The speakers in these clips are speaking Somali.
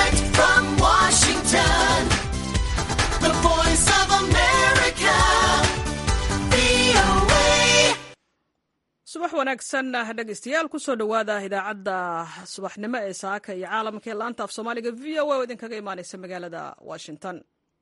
Direct from Washington, the voice of America, VOA. subax wanaagsan dhegeystayaal kusoo dhowaada idaacadda subaxnimo ee saaka iyo caalamka ee laanta af soomaaliga v o a oo idinkaga imaaneysa magaalada washington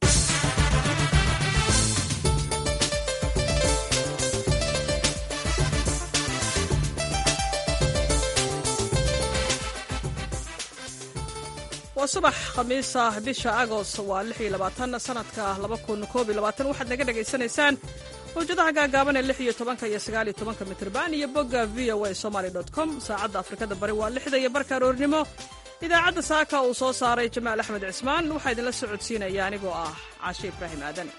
waa subax khamiisa bisha agost waa sanadka waxaad naga dhegaysanaysaan mawjadaha gaagaaban ee lix iyo tobanka iyo sagaal iyo tobanka mitrban iyo bogga v o a somaly com saacadda afrikada bari waa lixda iyo barka aroornimo idaacadda saaka uu soo saaray jamaal axmed cismaan waxaa idinla socodsiinaya anigoo ah caashe ibraahim aadan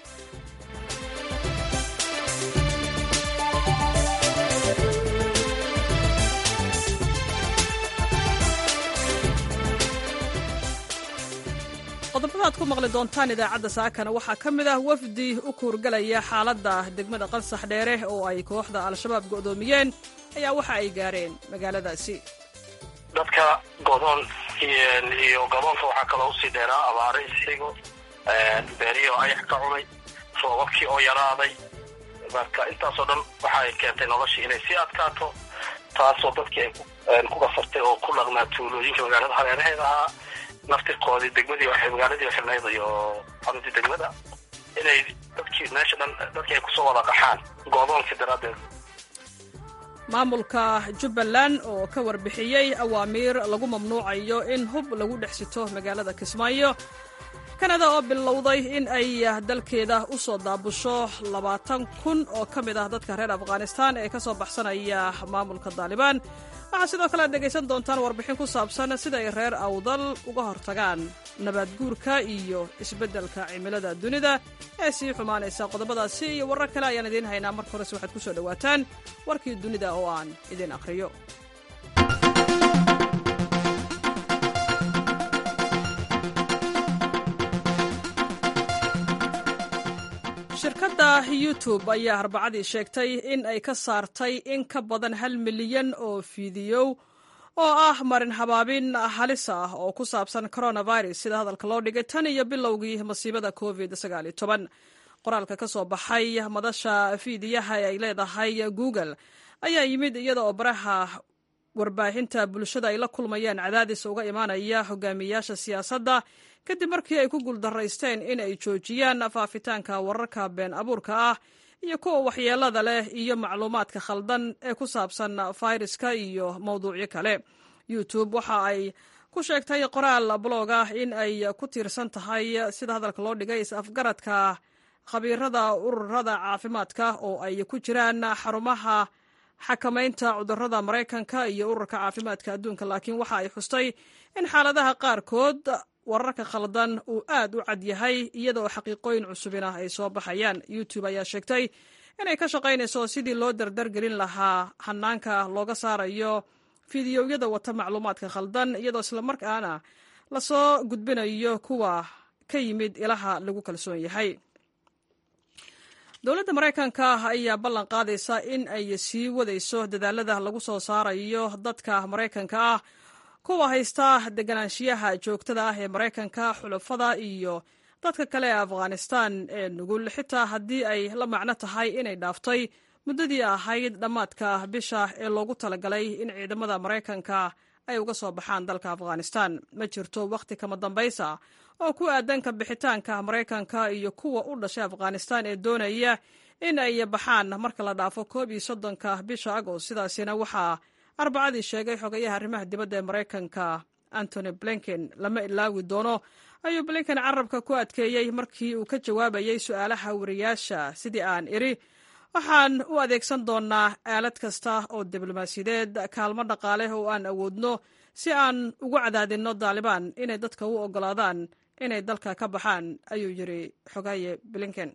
qodobada aad ku maqli doontaan idaacadda saakana waxaa ka mid ah wafdi u kuurgalaya xaaladda degmada qansax dheere oo ay kooxda al-shabaab go'doomiyeen ayaa waxa ay gaareen magaaladaasi dadka godoon iyo gaboonka waxaa kaloo usii dheeraa abaare isxigo beeriyo ayax ka cunay roobabkii oo yaraaday marka intaasoo dhan waxaay keentay noloshii inay sii adkaato taasoo dadkii ay ku gasartay oo ku dhaqnaa tuulooyinka magaalada hareeraheeda ahaa naftirkoodii degmadii waxay magaaladii xirnayd iyo xaruntii degmada inay dadkii meesha dhan dadkii ay kusoo wada qaxaan go'doonkii daraaddeed maamulka jubbaland oo ka warbixiyey awaamiir lagu mamnuucayo in hub lagu dhex sito magaalada kismaayo kanada oo bilowday in ay dalkeeda u soo daabusho labaatan kun oo ka mid ah dadka reer afghanistan ee ka soo baxsanaya maamulka daalibaan waxaa sidoo kale aad dhegaysan doontaan warbixin ku saabsan sida ay reer awdal uga hortagaan nabaad guurka iyo isbeddelka cimilada dunida ee sii xumaanaysa qodobadaasi iyo warar kale ayaan idiin haynaa marka horese waxaad ku soo dhowaataan warkii dunida oo aan idiin akhriyo shirkadda youtube ayaa arbacadii sheegtay in ay ka saartay in ka badan hal milyan oo fiidiyow oo ah marin habaabin halis ah oo ku saabsan coronavirus sida hadalka loo dhigay tan iyo bilowgii masiibada covid qoraalka ka soo baxay madasha fiidiyaha ee ay leedahay google ayaa yimid iyada oo baraha warbaahinta bulshada ay la kulmayaan cadaadis uga imaanaya hogaamiyayaasha siyaasadda kadib markii ay ku guuldaraysteen in ay joojiyaan faafitaanka wararka been abuurka ah iyo kuwa waxyeelada leh iyo macluumaadka khaldan ee ku saabsan fayraska iyo mowduucyo kale youtube waxa ay ku sheegtay qoraal blog ah in ay ku tiirsan tahay sida hadalka loo dhigay is-afgaradka khabiirada ururada caafimaadka oo ay ku jiraan xarumaha xakamaynta cudurrada maraykanka iyo ururka caafimaadka adduunka laakiin waxa ay xustay in xaaladaha qaarkood wararka khaldan uu aad u cad yahay iyadaoo xaqiiqooyin cusubina ay soo baxayaan youtube ayaa sheegtay inay ka shaqaynayso sidii loo dardargelin lahaa hanaanka looga saarayo fidiyowyada wata macluumaadka khaldan iyadoo islamarkaana lasoo gudbinayo kuwa ka yimid ilaha lagu kalsoon yahay dowladda maraykanka ayaa ballan qaadaysa in ay sii wadayso dadaalada lagu soo saarayo dadka maraykanka ah kuwa haysta deganaanshiyaha joogtada ah ee maraykanka xulafada iyo dadka kale ee afghanistan ee nugul xitaa haddii ay la macno tahay inay dhaaftay muddadii ahayd dhammaadka bisha ee loogu talagalay in ciidamada maraykanka ay uga soo baxaan dalka afghanistan ma jirto wakhti kama dambaysa oo ku aadanka bixitaanka maraykanka iyo kuwa u dhashay afghanistan ee doonaya in ay baxaan marka la dhaafo koob iyo soddonka bisha agost sidaasina waxaa arbacadii sheegay xogayaha arrimaha dibadda ee maraykanka antony blinken lama ilaawi doono ayuu blinken carabka ku adkeeyey markii uu ka jawaabayey su'aalaha wariyaasha sidii aan idhi waxaan u adeegsan doonnaa aalad kasta oo diblomaasiyadeed kaalmo dhaqaale oo aan awoodno si aan ugu cadaadinno daalibaan inay dadka u oggolaadaan inay dalka ka baxaan ayuu yidhi xogaye blinken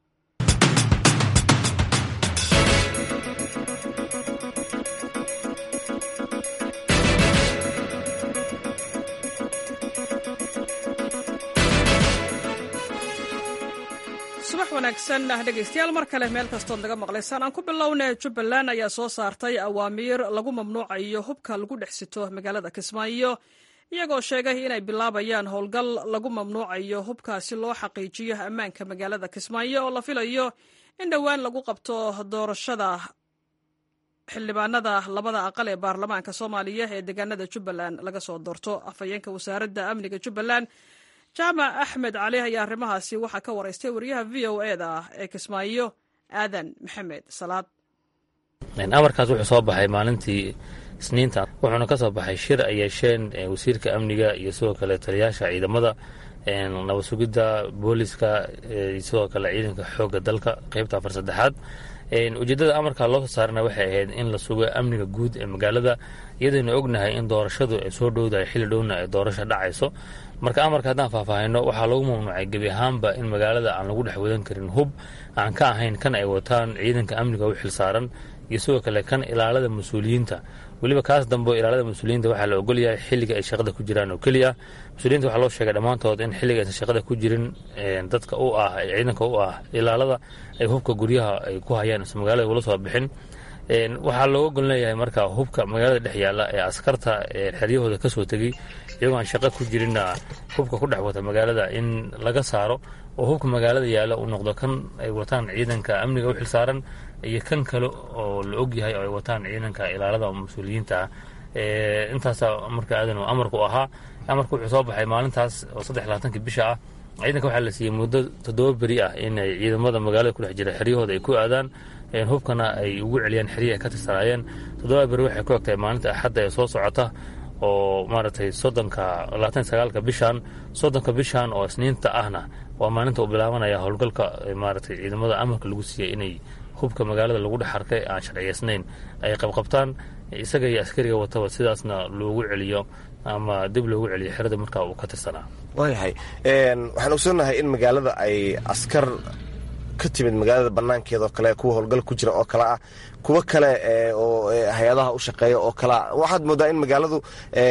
subax wanaagsan dhegaystayaal mar kale meel kastood naga maqlaysaan aan ku bilownay jubbaland ayaa soo saartay awaamiir lagu mamnuucayo hubka lagu dhex sito magaalada kismaayo iyagoo sheegay inay bilaabayaan howlgal lagu mamnuucayo hubkaasi loo xaqiijiyo ammaanka magaalada kismaayo oo la filayo in dhowaan lagu qabto doorashada xildhibaanada labada aqal ee baarlamaanka soomaaliya ee deegaanada jubbaland laga soo doorto afhayeenka wasaaradda amniga jubbaland jaamac axmed cali ayaa arrimahaasi waxaa ka waraystay wariyaha v o e da ee kismaayo aadan maxamed salaad amarkaas wuxuu soo baxay maalintii isniinta wuxuuna ka soo baxay shir ay yeesheen wasiirka amniga iyo sidoo kale taliyaasha ciidamada nabad sugidda booliska sidoo kale ciidanka xoogga dalka qeybta afar saddexaad ujeeddada amarka loo soo saarana waxay ahayd in la sugo amniga guud ee magaalada iyadaynu ognahay in doorashadu ay soo dhowdahay xilli dhowna ay doorasho dhacayso marka amarka haddaan faahfaahino waxaa lagu mamnuucay gebi ahaanba in magaalada aan lagu dhex wadan karin hub aan ka ahayn kan ay wataan ciidanka amniga u xilsaaran iyo sidoo kale kan ilaalada mas-uuliyiinta weliba kaas dambe ilaalada mas-uuliyiinta waxaa la ogolyahay xilliga ay shaqada ku jiraan oo keliya mas-uuliyiinta waxaa loo sheegay dhammaantood in xilliga aysan shaqada ku jirin dadka u ah ciidanka u ah ilaalada ay hubka guryaha ay ku hayaan is magaalada ula soo bixin waxaa looga golon leeyahay marka hubka magaalada dhex yaalla ee askarta xeryahooda ka soo tegey iyagoo aan shaqo ku jirinna hubka ku dhex wata magaalada in laga saaro oo hubka magaalada yaalla uu noqdo kan ay wataan ciidanka amniga u xilsaaran iyo kan kale oo la ogyahay oo ay wataan ciidanka ilaalada mas-uuliyiinta ah intaasa marka aadan amarku ahaa amarku wuxuu soo baxay maalintaas oo saddex labaatanki bisha ah ciidanka waxaa la siiyey muddo toddoba beri ah inay ciidamada magaalada ku dhex jira xeryahooda ay ku aadaan hubkana ay ugu celiyaan xeryahi ay ka tirsanaayeen toddoba beri waxay ku egtahay maalinta axadda ee soo socota oo maaragtay soddonka labaatan sagaalka bishan soddonka bishan oo isniinta ahna waa maalinta uu bilaabanaya howlgalka maaragtay ciidamada amarka lagu siiyey inay hubka magaalada lagu dhex arkay aan sharciyeysnayn ay qabqabtaan isaga iyo askariga wataba sidaasna loogu celiyo ama dib loogu celiyo xerada markaa uu ka tirsanaa waayahay waxaan ogsoonnahay in magaalada ay askar ka timid magaalada banaankeedaoo kale kuwa howlgal ku jira oo kale ah kuwo kale oo hay-adaha u shaqeeya oo kalea waxaad moodaa in magaaladu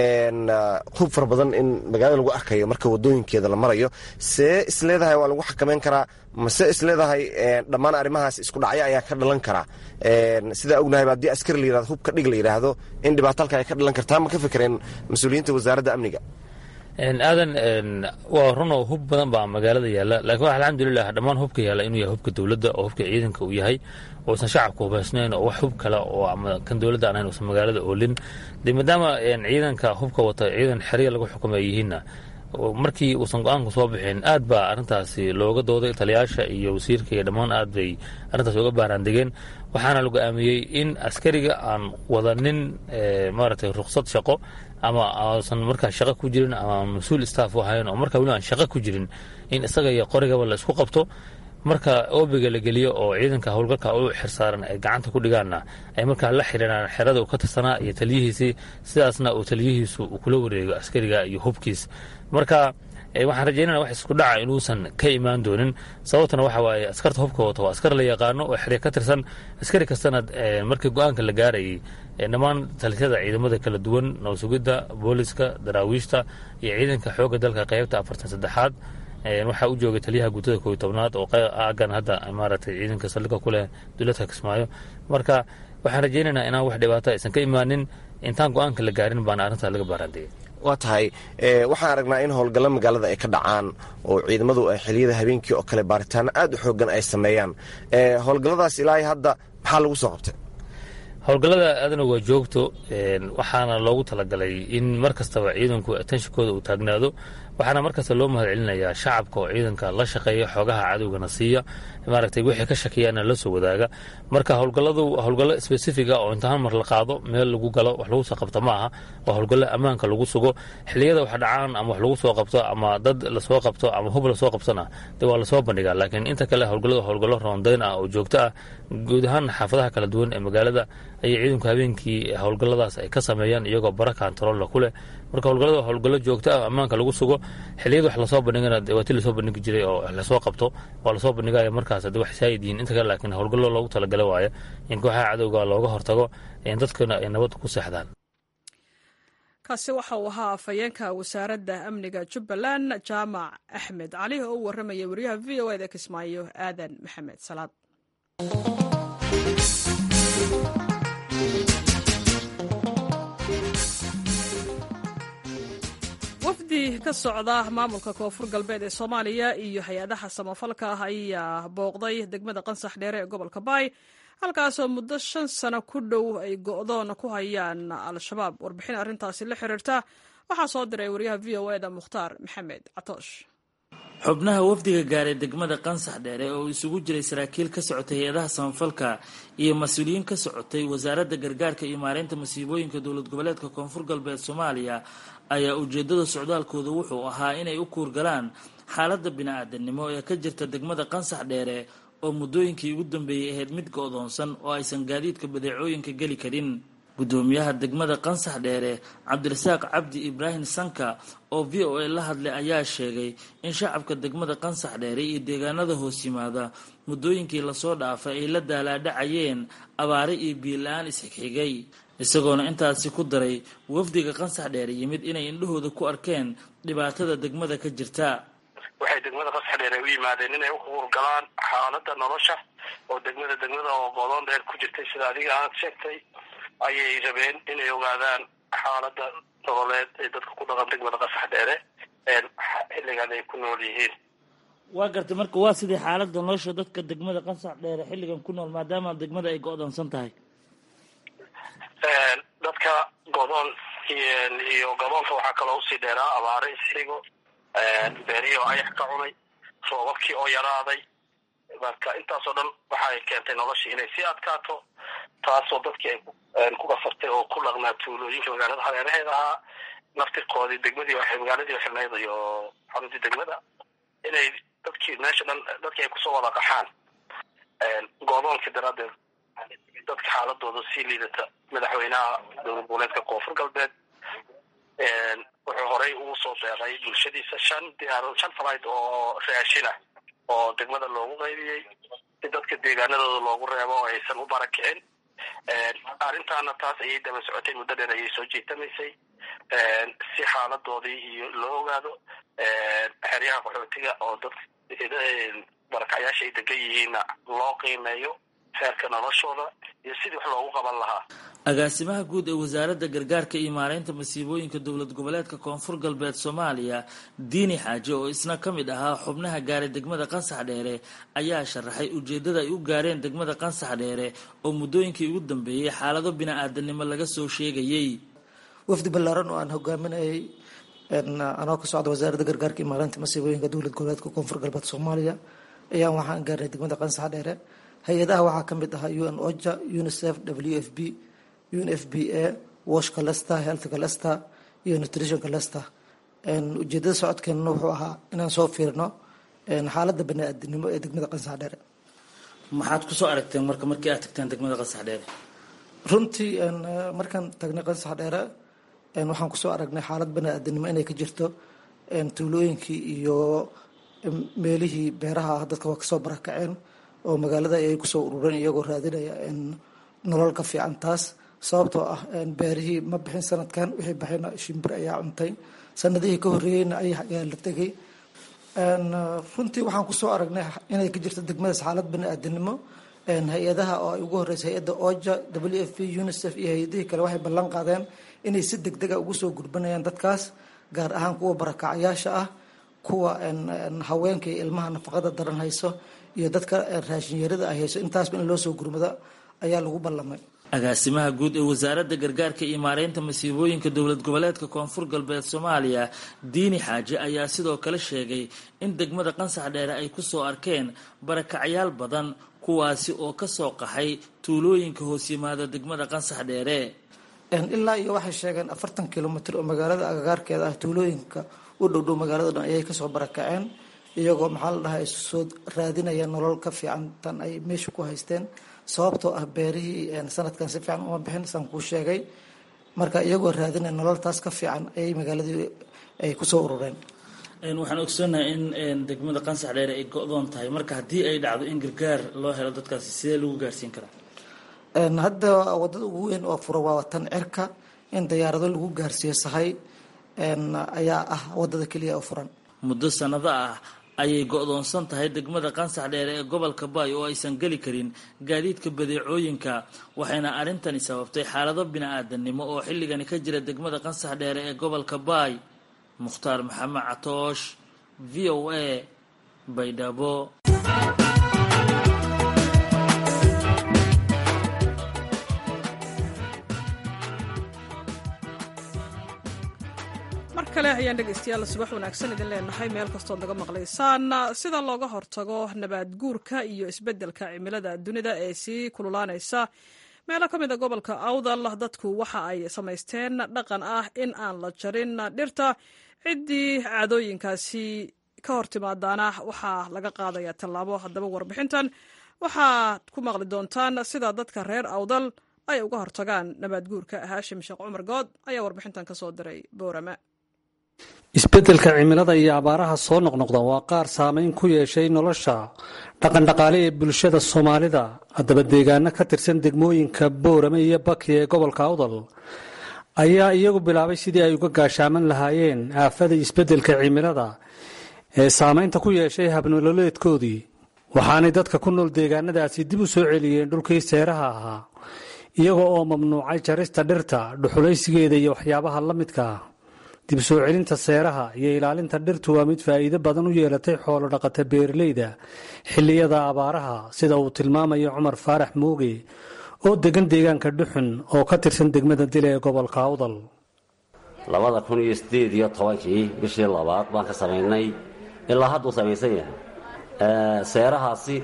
hub fara badan in magaalada lagu arkayo marka wadooyinkeeda la marayo see isleedahay waa lagu xakameyn karaa mase isleedahay dhammaan arrimahaas isku dhacyo ayaa ka dhalan karaa sidaa ognahayba haddii askari la yirahdo hub ka dhig la yidhaahdo in dhibaatalka ay ka dhalan kartaa ma ka fikereen mas-uuliyiinta wasaaradda amniga aadan waa runoo hub badan baa magaalada yaalla laakiin wax alxamdulilah dhammaan hubka yaalla inuu yahay hubka dowladda oo hubka ciidanka uu yahay uusan shacabka hubaysnayn oo wax hub kale oo ama kan dowladda aan ahayn uusan magaalada oolin de maadaama ciidanka hubka wata ciidan xerya lagu xukumay yihiinna markii uusan go-aanku soo bixin aad baa arrintaasi looga dooday taliyaasha iyo wasiirka iyo dhammaan aad bay arrintaasi uga baaraandegeen waxaana la go-aamiyey in askariga aan wadanin maaragtay ruksad shaqo ama aasan markaa shaqo ku jirin ama mas-uul staff u ahayn oo markaa weli aan shaqo ku jirin in isaga iyo qorigaba la isku qabto marka oobiga la geliyo oo ciidanka howlgalka u xirsaaran ay gacanta ku dhigaanna ay markaa la xiriiraan xerada uu ka tirsanaa iyo taliyihiisii sidaasna uu taliyihiisu uu kula wareego askariga iyo hubkiis marka waxaan rajaynana wax isku dhaca inuusan ka imaan doonin sababtana waxa waaye askarta hubka wata waa askar la yaqaano oo xerya ka tirsan askari kastana markii go-aanka la gaarayay dhammaan talisyada ciidamada kala duwan nabasugidda booliska daraawiishta iyo ciidanka xoogga dalka qeybta afartan saddexaad waxaa u joogay taliyaha guutada kooiy tobnaad oo agan hadda maaragtay ciidanka saldhigga ku leh dowladka kismaayo marka waxaan rajaynaynaa inaan wax dhibaato aysan ka imaanin intaan go-aanka la gaarin baana arrintaas laga baaraandegay waa tahay waxaan aragnaa in howlgallo magaalada ay ka dhacaan oo ciidamadu ay xiliyada habeenkii oo kale baaritaano aad u xoogan ay sameeyaan howlgalladaas ilaahay hadda maxaa lagu soo qabtay howlgallada aadana waa joogto waxaana loogu talagalay in mar kastaba ciidanku atenshinkooda uu taagnaado waxaana mar kasta loo mahad celinayaa shacabka oo ciidanka la shaqeeya xoogaha cadowgana siiya maaragtay wixii ka shakiyaana la soo wadaaga marka howlgalladu howlgallo spesifiga oo intaan mar la qaado meel lagu galo wax lagu soo qabto ma aha waa howlgallo ammaanka lagu sugo xilliyada wax dhacaan ama wax lagu soo qabto ama dad lasoo qabto ama hub lasoo qabtona de waa lasoo bandhigaa laakiin inta kale howlgalladu howlgallo roondayn ah oo joogto ah guud ahaan xaafadaha kala duwan ee magaalada ayay ciidanku habeenkii howlgalladaas ay ka sameeyaan iyagoo bara kantarolla ku leh marka howlgallada waa howlgallo joogto ah ammaanka lagu sugo xilliyada wax lasoo bandhigana waa ti lasoo bandhigi jiray oo wax lasoo qabto waa lasoo bandhigaya markaas haddi wax saayid yihiin inta kale laakiin howlgallo loogu talagala waayo in kooxaha cadowga looga hortago dadkana ay nabad ku seexdaan kaasi waxa uu ahaa afhayeenka wasaaradda amniga jubbaland jaamac axmed cali oo u warramaya wariyaha v o eda kismaayo aadan maxamed salaad wafdi ka socda maamulka koonfur galbeed ee soomaaliya iyo hay-adaha samafalka ah ayaa booqday degmada qansax dheere ee gobolka baay halkaasoo muddo shan sano ku dhow ay go'doon ku hayaan al-shabaab warbixin arrintaasi la xiriirta waxaa soo diray wariyaha v o eda mukhtaar maxamed catoosh xubnaha wafdiga gaaray degmada qansax dheere oo isugu jiray saraakiil ka socotay hay-adaha samafalka iyo mas-uuliyiin ka socotay wasaaradda gargaarka iyo maareynta masiibooyinka dowlad goboleedka koonfur galbeed soomaaliya ayaa ujeedada socdaalkooda wuxuu ahaa inay u kuurgalaan xaaladda bini-aadanimo ee ka jirta degmada qansax dheere oo muddooyinkii ugu dambeeyey ahayd mid go-doonsan oo aysan gaadiidka badeecooyinka geli karin guddoomiyaha degmada qansax dheere cabdirasaaq cabdi ibraahim sanka oo v o a la hadlay ayaa sheegay in shacabka degmada qansax dheere iyo deegaanada hoos yimaada muddooyinkii lasoo dhaafay ay la daalaadhacayeen abaare iyo biila-aan isxigxigay isagoona intaasi ku daray wafdiga qansax dheere yimid inay indhahooda ku arkeen dhibaatada degmada ka jirta waxay degmada qansax dheere u yimaadeen inay u hurgalaan xaaladda nolosha oo degmada degmada oo godoon dheer ku jirtay sida adiga aad sheegtay ayay rabeen inay ogaadaan xaaladda nololeed ee dadka ku dhaqan degmada qasax dheere xilligan ay ku nool yihiin waa gartay marka waa sidii xaaladda nolosha dadka degmada qansax dheere xilligan ku nool maadaama degmada ay go-doonsan tahay dadka godoon iyo gaboonka waxaa kaloo usii dheeraa abaare isxigo beerihi oo ayax ka cunay roobabkii oo yaraaday marka intaasoo dhan waxay keentay noloshii inay sii adkaato taasoo dadkii ay ku kasartay oo ku dhaqnaa tuulooyinka magaalada hareeraheeda ahaa naftirkoodii degmadii magaaladii xirnayd iyo xaruntii degmada inay dadkii meesha dhan dadkii ay kusoo wada qaxaan go'doonkii daraaddeed dadka xaaladooda sii liidata madaxweynaha dowlad goboleedka koonfur galbeed wuxuu horey ugu soo deeqay bulshadiisa shan diyaar shan falayd oo raashina oo degmada loogu qaybiyey si dadka deegaanadooda loogu reebo oo aysan u barakicin arrintaana taas ayay daba socotay muddo dheer ayay soo jeetamaysay si xaaladoodii iyo loo ogaado xeryaha qaxootiga oo dadka barakacyaasha ay degan yihiinna loo qiimeeyo heerka noloshooda iyo sidii wax loogu qaban lahaa agaasimaha guud ee wasaaradda gargaarka iyo maareynta masiibooyinka dowlad goboleedka koonfur galbeed soomaaliya diini xaaje oo isna ka mid ahaa xubnaha gaaray degmada qansax dheere ayaa sharaxay ujeeddada ay u gaareen degmada qansax dheere oo muddooyinkii ugu dambeeyey xaalado bini-aadanimo laga soo sheegayey wafdi ballaaran oo aan hogaaminayay anoo ka socda wasaaradda gargaarka iyo maareynta masiibooyinka dowlad goboleedka koonfur galbeed soomaaliya ayaan waxaan gaarnay degmada qansax dheere hay-adaha waxaa ka mid ahaa u n oja unicef w f b un f b a washka lester healthka lester iyo nutritionka lester ujeedada socodkeenna wuxuu ahaa inaan soo fiirno xaaladda bani-aadinimo ee degmada qansax dheere maxaad kusoo aragteen marka markii aad tagteen degmada qansax dheere runtii markaan tagnay qansax dheere waxaan kusoo aragnay xaalad bani-aadinimo inay ka jirto tuulooyinkii iyo meelihii beeraha ah dadka waa kasoo barakaceen oo magaalada ayay kusoo urureen iyagoo raadinaya nolol ka fiican taas sababtoo ah beerihii ma bixin sanadkan wixii baxayna shimbir ayaa cuntay sanadihii ka horreeyeyna ayaa la tegay runtii waxaan kusoo aragnay inay ka jirto degmadaas xaalad bani-aadinimo hay-adaha oo ay ugu horeysa hay-adda oja w f p unicef iyo hay-adihii kale waxay ballan qaadeen inay si deg dega ugu soo gurbanayaan dadkaas gaar ahaan kuwa barakacyaasha ah kuwa haweenka iyo ilmaha nafaqada daran hayso iyo dadka raashinyarada ay hayso intaasba in loo soo gurmado ayaa lagu ballamay agaasimaha guud ee wasaaradda gargaarka iyo maareynta masiibooyinka dowlad goboleedka koonfur galbeed soomaaliya diini xaaje ayaa sidoo kale sheegay in degmada qansax dheere ay kusoo arkeen barakacyaal badan kuwaasi oo kasoo qaxay tuulooyinka hoos yimaada degmada qansax dheere ilaa iyo waxay sheegeen afartan kilomitr oo magaalada agagaarkeeda ah tuulooyinka u dhowdhow magaalada dhan ayay kasoo barakaceen iyagoo maxaa la dhahay soo raadinaya nolol ka fiican tan ay meesha ku haysteen sababtoo ah beerihii sanadkan si fiican uma bixin saan kuu sheegay marka iyagoo raadinaya nololtaas ka fiican ayay magaaladii ay kusoo urureen waxaan ogsoonahay in degmada qansax dheere ay go-doon tahay marka haddii ay dhacdo in gargaar loo helo dadkaasi sidee lagu gaarsiin karaa hadda wadada ugu weyn oo fura waa tan cirka in dayaarado lagu gaarsiiyo sahay ayaa ah wadada keliya oo furan muddo sanado ah ayay go-doonsan tahay degmada qansax dheere ee gobolka baay oo aysan geli karin gaadiidka badeecooyinka waxayna arrintani sababtay xaalado bini-aadanimo oo xilligani ka jira degmada qansax dheere ee gobolka baay mukhtaar maxamed catoosh v o a baydhabo mar kale ayaan dhegaystayaal subax wanaagsan idin leenahay meel kastood naga maqlaysaan sida looga hortago nabaad guurka iyo isbeddelka cimilada dunida ee sii kululaanaysa meelo ka mid a gobolka awdal dadku waxa ay samaysteen dhaqan ah in aan la jarin dhirta ciddii caadooyinkaasi ka hor timaadaana waxaa laga qaadaya tallaabo haddaba warbixintan waxaad ku maqli doontaan sida dadka reer awdal ay uga hortagaan nabaad guurka haashim sheekh cumar good ayaa warbixintan ka soo diray boorama isbeddelka cimilada iyo abaaraha soo noqnoqda waa qaar saamayn ku yeeshay nolosha dhaqandhaqaale ee bulshada soomaalida haddaba deegaano ka tirsan degmooyinka boorame iyo baki ee gobolka awdal ayaa iyagu bilaabay sidii ay uga gaashaaman lahaayeen aafada isbeddelka cimilada ee saamaynta ku yeeshay habnololeedkoodii waxaanay dadka ku nool deegaanadaasi dib u soo celiyeen dhulkii seeraha ahaa iyaga oo mamnuucay jarista dhirta dhuxulaysigeeda iyo waxyaabaha la midka ah dib soo celinta seeraha iyo ilaalinta dhirtu waa mid faa'iido badan u yeelatay xoolo dhaqata beeraleyda xilliyada abaaraha sida uu tilmaamayo cumar faarax mooge oo degan deegaanka dhuxun oo ka tirsan degmada dile ee gobolka awdal labada kun iyo sideed iyo tobankii bishii labaad baan ka samaynay ilaa hadduu samaysan yahay seerahaasi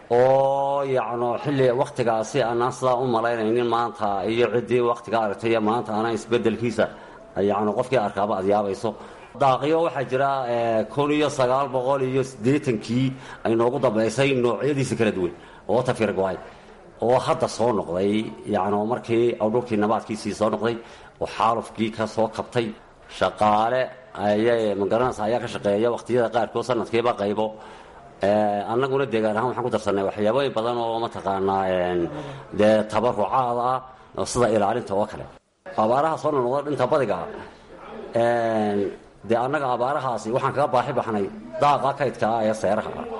oo yacno xilli wakhtigaasi aanaan sidaa u malaynaynin maanta iyo ciddii wakhtiga aragtay iyo maanta aanaan isbeddelkiisa yacni qofkii arkaaba aad yaabayso daaqyo waxaa jira kun iyo sagaal boqol iyo siddeetankii ay noogu dambaysay noocyadiisa kala duwan oo tafir go-ay oo hadda soo noqday yacni markii awdhulkii nabaadkiisii soo noqday oo xaalufkii ka soo kabtay shaqaale ayay magaranaysa ayaa ka shaqeeya wakhtiyada qaarkood sanadkiiba qaybo annaguna deegaan ahaan waxaan ku darsanay waxyaabooyin badan oo mataqaanaa dee tabarucaad ah sida ilaalinta oo kale abaaraha soo noqnoqda dhinta badiga dee annaga abaarahaasi waxaan kaga baaxi baxnay daaqa kaydka ah ee seeraha ah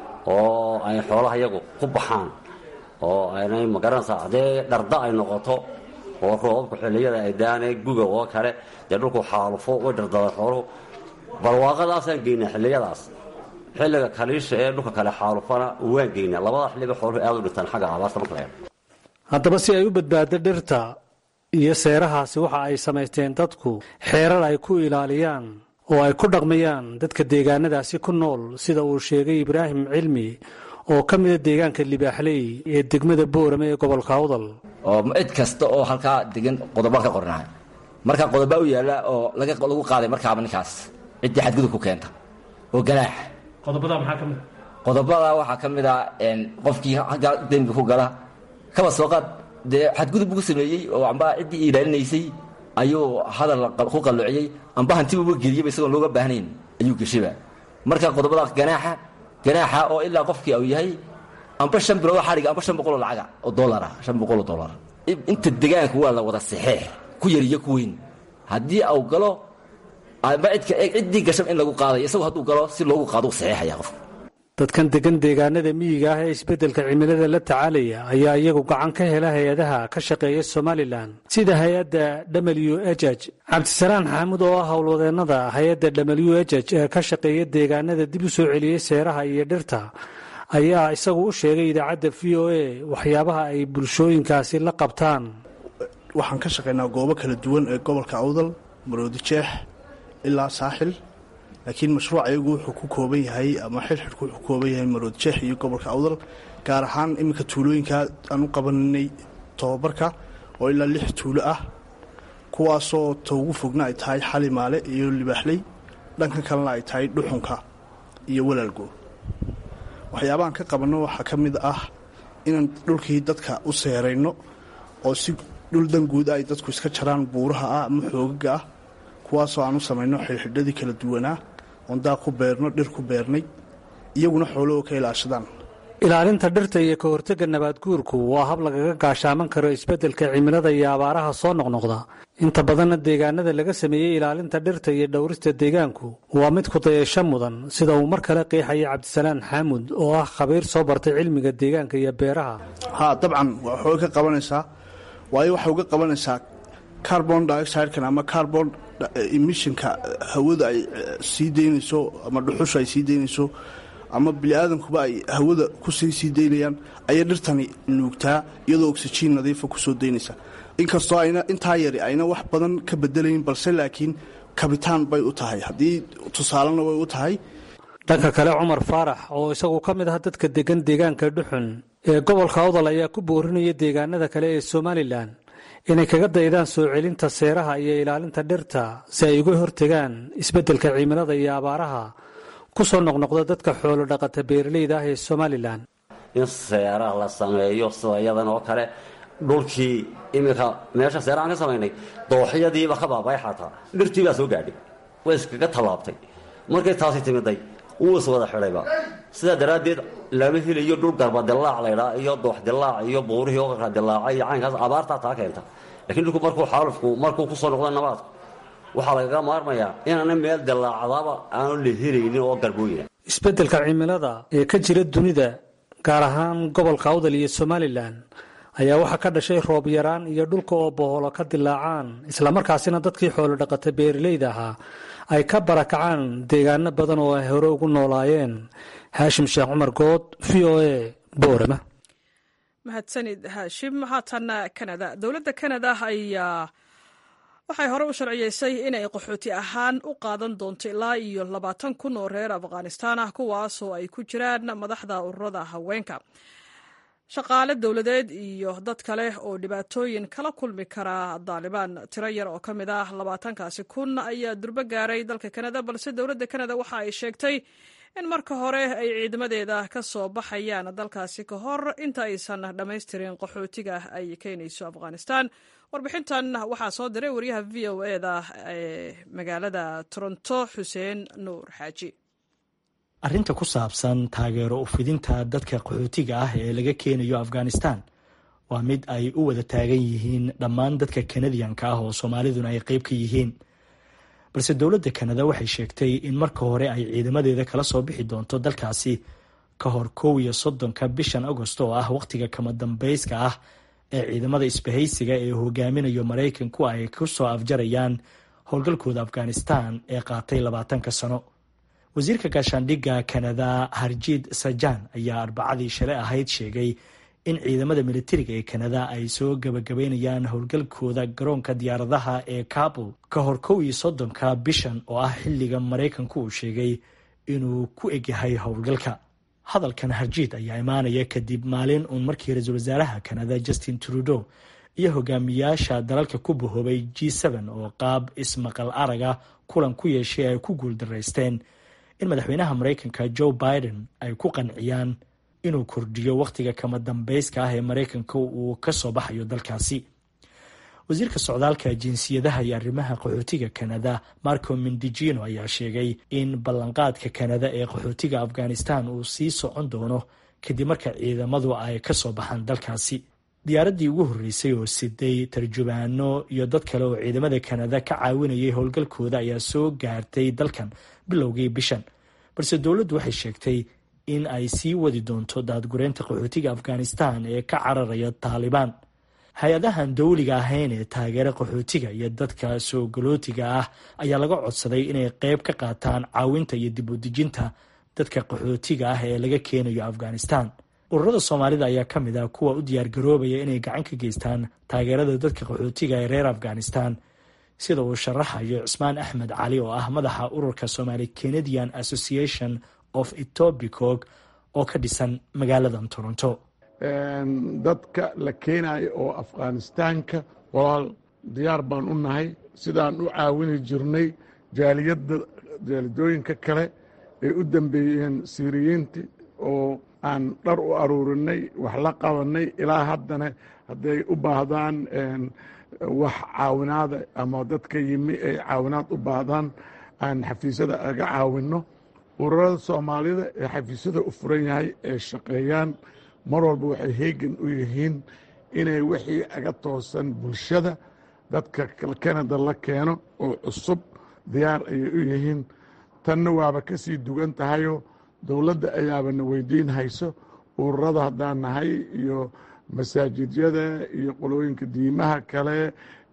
oo ay xoolaha iyagu ku baxaan oo aynay magaranaysaa haddee dharda ay noqoto oo roobabka xilliyada ay daanee guga oo kale dee dhulku xaalufo way dhardada xooluhu barwaaqadaasaan geynaa xilliyadaas xilliga kaliisha ee dhulka kale xaalufana waan geynaa labada xilliba xooluhu aad u dhintaan xagga abaarta marka laga haddaba si ay u badbaado dhirta iyo seerahaasi waxa ay samaysteen dadku xeerar ay ku ilaaliyaan oo ay ku dhaqmayaan dadka deegaanadaasi ku nool sida uu sheegay ibraahim cilmi oo ka mida deegaanka libaaxley ee degmada boorame ee gobolka awdal oo cid kasta oo halkaa degan qodobaan ka qornahay markaa qodobaa u yaalla oo lagu qaaday markaaba ninkaas ciddii xadgudub ku keenta oo ganaax qodobada maxaa ka mid qodobada waxaa ka mid a qofkii aggaa dembi ku gala kaba soo qaad dee xadgudub buu sameeyey oo amba ciddii ilaalinaysay ayuu hadal ku qalloociyey amba hantibuuba geliyaba isagoon looga baahnayn ayuu geshiba marka qodobada ganaaxa ganaaxa oo ilaa qofkii uu yahay amba shan bilood xadhiga amba shan boqoloo lacaga oo dollara shan boqoloo dollar inta degaanka waa la wada saxeex ku yar iyo ku weyn haddii au galo amba cidka ciddii gashan in lagu qaadayo isagu hadduu galo si loogu qaado u saxeexaya qofka dadkan degan deegaanada miyiga ah ee isbeddelka cimilada la tacaalaya ayaa iyagu gacan ka hela hay-adaha ka shaqeeya somalilan sida hay-adda w h h cabdisalaan xaamud oo ah howlwadeennada hay-adda w h h ee ka shaqeeya deegaanada dib u soo celiyey seeraha iyo dhirta ayaa isagu u sheegay idaacadda v o a waxyaabaha ay bulshooyinkaasi la qabtaan waxaan ka shaqaynaa goobo kala duwan ee gobolka awdal maroodi jeex ilaa saaxil laakiin mashruuc ayagu wuxuu ku kooban yahay ama xilxidhku wuxuu ku kooban yahay marood jeex iyo gobolka awdal gaar ahaan iminka tuulooyinka aan u qabaninay tobabarka oo ilaa lix tuulo ah kuwaasoo ta ugu fogna ay tahay xalimaale iyo libaaxley dhankan kalena ay tahay dhuxunka iyo walaalgo waxyaabahaan ka qabanno waxaa ka mid ah inaan dhulkii dadka u seerayno oo si dhul danguud ay dadku iska jaraan buuraha ah ama xoogaga ah kuwaasoo aan u samayno xidhxidhadii kala duwanaa oon daaq ku beerno dhir ku beernay iyaguna xoolahoo ka ilaashadaan ilaalinta dhirta iyo ka hortagga nabaadguurku waa hab lagaga gaashaaman karo isbeddelka cimilada iyo abaaraha soo noqnoqda inta badanna deegaanada laga sameeyey ilaalinta dhirta iyo dhowrista deegaanku waa mid ku dayasho mudan sida uu mar kale qeexaya cabdisalaan xaamud oo ah khabiir soo bartay cilmiga deegaanka iyo beeraha haa dabcan waxay ka qabanaysaa waayo waxay uga qabanaysaa carbon dioxidekan ama carbon emissionka hawada ay sii daynayso ama dhuxusha ay sii daynayso ama biniaadankuba ay hawada kusii sii daynayaan ayay dhirtani nuugtaa iyadoo oxyjiin nadiifa kusoo daynaysa inkastoo ayna intaa yari ayna wax badan ka bedelayn balse laakiin kabitaan bay u tahay haddii tusaalena way u tahay dhanka kale cumar faarax oo isagu ka mid ah dadka degan deegaanka dhuxun ee gobolka awdal ayaa ku boorinaya deegaanada kale ee somalilan inay kaga daydaan soo celinta seeraha iyo ilaalinta dhirta si ay uga hortegaan isbeddelka cimilada iyo abaaraha ku soo noqnoqda dadka xoolo dhaqata beeralayda ah ee somalilan in seeraha la sameeyo sida iyadan oo kale dhulkii iminka meesha seerahaan ka samaynay dooxyadiiba ka baabay xataa dhirtii baa soo gaadhay way iskaga tallaabtay markay taasi timiday wuu is wada xidhayba sidaa daraaddeed lama helayo dhul garba dilaac laydhaa iyo doox dilaac iyo buurihii oo kala dilaaca iyo caynkaas abaartaa taa keenta lakiin dhulku markuu xaalufku markuu ku soo noqdo nabaadku waxaa lagaga maarmayaa inaana meel dilaacdaba aanu la helaynin oo garbooyina isbeddelka cimilada ee ka jira dunida gaar ahaan gobolka awdal iyo somalilan ayaa waxaa ka dhashay roob yaraan iyo dhulka oo boholo ka dilaacaan islamarkaasina dadkii xoolo dhaqata beeralayda ahaa ay ka barakacaan deegaano badan oo ay hore ugu noolaayeen haashim sheekh cumar good v o a boorama mahadsanid haashim haatan kanada dowladda kanada ayaa waxay hore u sharciyeysay inay qaxooti ahaan u qaadan doonto ilaa iyo labaatan kun oo reer afghanistaan ah kuwaasoo ay ku jiraan madaxda ururada haweenka shaqaale dowladeed iyo dad kale oo dhibaatooyin kala kulmi kara daalibaan tiro yar oo ka mid ah labaatankaasi kun ayaa durbo gaaray dalka kanada balse dowladda kanada waxa ay sheegtay in marka hore ay ciidamadeeda ka soo baxayaan dalkaasi ka hor inta aysan dhammaystirin qaxootiga ay keenayso afghanistan warbixintan waxaa soo diray wariyaha v o eda ee magaalada toronto xuseen nuur xaaji arrinta ku saabsan taageero ufidinta dadka qaxootiga ah ee laga keenayo afghanistan waa mid ay u wada taagan yihiin dhammaan dadka kanadiyanka ah oo soomaaliduna ay qeyb ka yihiin balse dowladda kanada waxay sheegtay in marka hore ay ciidamadeeda kala soo bixi doonto dalkaasi ka hor kow iyo soddonka bishan agost oo ah wakhtiga kama dambayska ah ee ciidamada isbahaysiga ee hogaaminayo maraykanku ay ku soo afjarayaan howlgalkooda afghanistan ee qaatay labaatanka sano wasiirka gaashaandhigga kanada harjiid sajan ayaa arbacadii shalay ahayd sheegay in ciidamada militariga ee kanada ay soo gabagabaynayaan howlgalkooda garoonka diyaaradaha ee kabul ka hor kow iyo soddonka bishan oo ah xilliga maraykanku uu sheegay inuu ku egyahay howlgalka hadalkan harjiid ayaa imaanaya kadib maalin uun markii ra-iisul wasaaraha kanada justin trudeau iyo hogaamiyaasha dalalka ku bahoobay g oo qaab ismaqal araga kulan ku yeeshay ay ku guuldaraysteen in madaxweynaha maraykanka joe biden ay ku qanciyaan inuu kordhiyo wakhtiga kama dambayska ah ee maraykanka uu ka soo baxayo dalkaasi wasiirka socdaalka jinsiyadaha iyo arrimaha qaxootiga kanada marco mindijino ayaa sheegay in ballanqaadka kanada ee qaxootiga afghanistan uu sii socon doono kadib marka ciidamadu ay ka soo baxaan dalkaasi diyaaraddii ugu horreysay oo siday tarjubaano iyo dad kale oo ciidamada kanada ka caawinayay howlgalkooda ayaa soo gaartay dalkan bilowgii bishan balse dowladdu waxay sheegtay in ay sii wadi doonto daadgureynta qaxootiga afghanistan ee ka cararaya taalibaan hay-adahan dowliga ahayn ee taageera qaxootiga iyo dadka soo galootiga ah ayaa laga codsaday inay qeyb ka qaataan caawinta iyo dib u dejinta dadka qaxootiga ah ee laga keenayo afghanistan ururada soomaalida ayaa ka mid ah kuwa u diyaargaroobaya inay gacan ka geystaan taageerada dadka qaxootiga ee reer afghanistan sida uu sharaxayo cismaan axmed cali oo ah madaxa ururka somaali canadian association of etobicog oo ka dhisan magaaladan toronto dadka la keenayo oo afghanistaanka walaal diyaar baan u nahay sidaan u caawini jirnay jaaliyadda jaalidooyinka kale ay u dambeeyeen siiriyiinti oo aan dhar u aruurinay wax la qabanay ilaa haddana hadday u baahdaan wax caawinaada ama dadka yimi ay caawinaad u baahdaan aan xafiisyada aga caawinno ururada soomaalida ee xafiisyada u furan yahay ee shaqeeyaan mar walba waxay heegan u yihiin inay wixii aga toosan bulshada dadka kanada la keeno oo cusub diyaar ayay u yihiin tanna waaba ka sii dugan tahayoo dowladda ayaabana weydiin hayso ururada haddaan nahay iyo masaajidyada iyo qolooyinka diimaha kale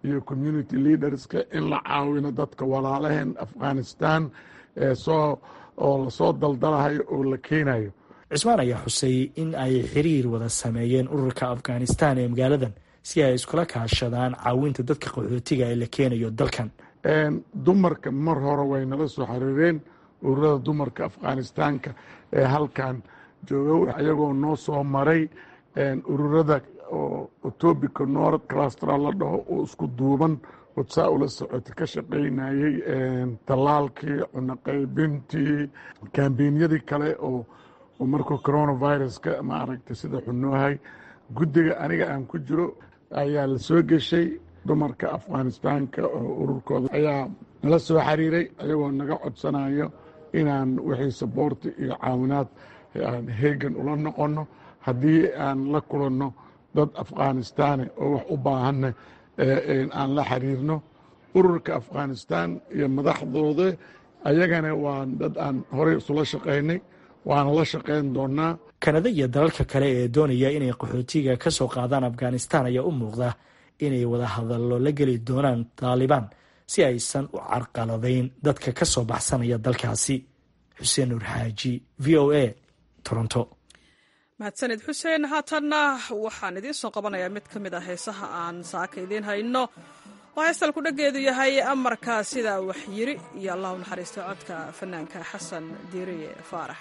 iyo community leaderska in la caawino dadka walaalaheen afghanistan ee soo oo lasoo daldalahayo oo la keenayo cismaan ayaa xusay in ay xiriir wada sameeyeen ururka afghanistan ee magaaladan si ay iskula kaashadaan caawinta dadka qaxootiga ee la keenayo dalkan dumarka mar hore way nala soo xiriireen ururada dumarka afghanistaanka ee halkan jooga ayagoo noo soo maray ururada oo etobica north clustera la dhaho oo isku duuban odsaa ula socota ka shaqaynayey tallaalkii cunoqaybintii kambenyadii kale oo markuu coronaviruska maaragtay sida xunoohay guddiga aniga aan ku jiro ayaa la soo geshay dumarka afghanistaanka oo ururkooda ayaa nala soo xiriiray ayagoo naga codsanayo inaan wixii saboorti iyo caawinaad aan heegan ula noqonno haddii aan la kulanno dad afghanistaane oo wax u baahanna aan la xiriirno ururka afghanistan iyo madaxdooda ayagana waa dad aan horey isula shaqaynay waana la shaqayn doonaa kanada iyo dalalka kale ee doonaya inay qaxootiga ka soo qaadaan afghanistan ayaa u muuqda inay wada hadallo la geli doonaan taalibaan si aysan u carqaladayn dadka ka soo baxsanaya dalkaasi xuseen nuur xaaji v o a toronto mahadsanid xuseen haatanna waxaan idiin soo qabanayaa mid ka mid ah heesaha aan saaka idiin hayno oo heestal ku dhageedu yahay amarka sidaa wax yiri iyo allah u naxariista codka fanaanka xasan diiriye faarax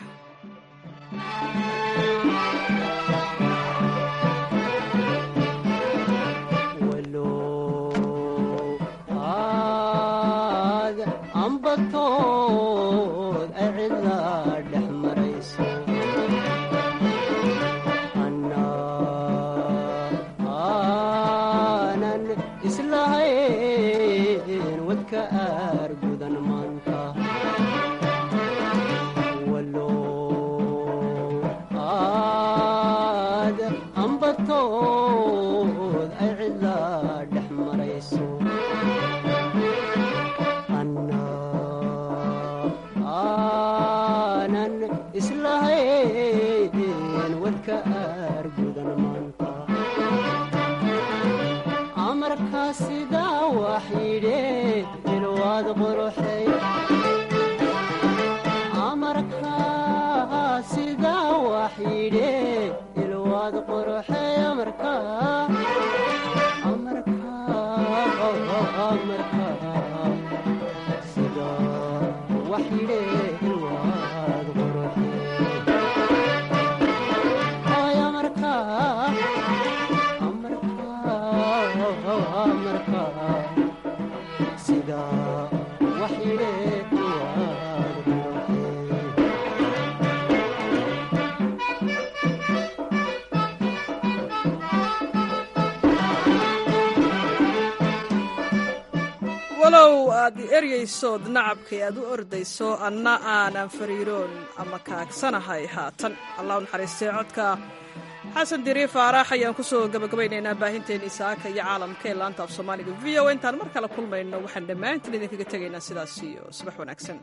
walow aad eryaysood nacabkay aad u ordayso anna aanan fariiroon ama kaagsanahay haatan allah u naxariistay codka xasan dirii faarax ayaan ku soo gabagabaynaynaa baahinteennii saaka iyo caalamka ee laanta af soomaaliga v o intaan mar kale kulmayno waxaan dhammaantiin idinkaga tegaynaa sidaas iyo subax wanaagsan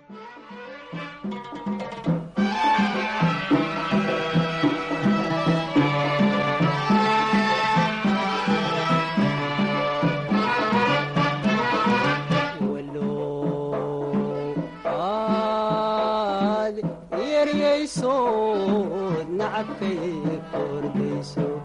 yeryaysood nacabkay kordayso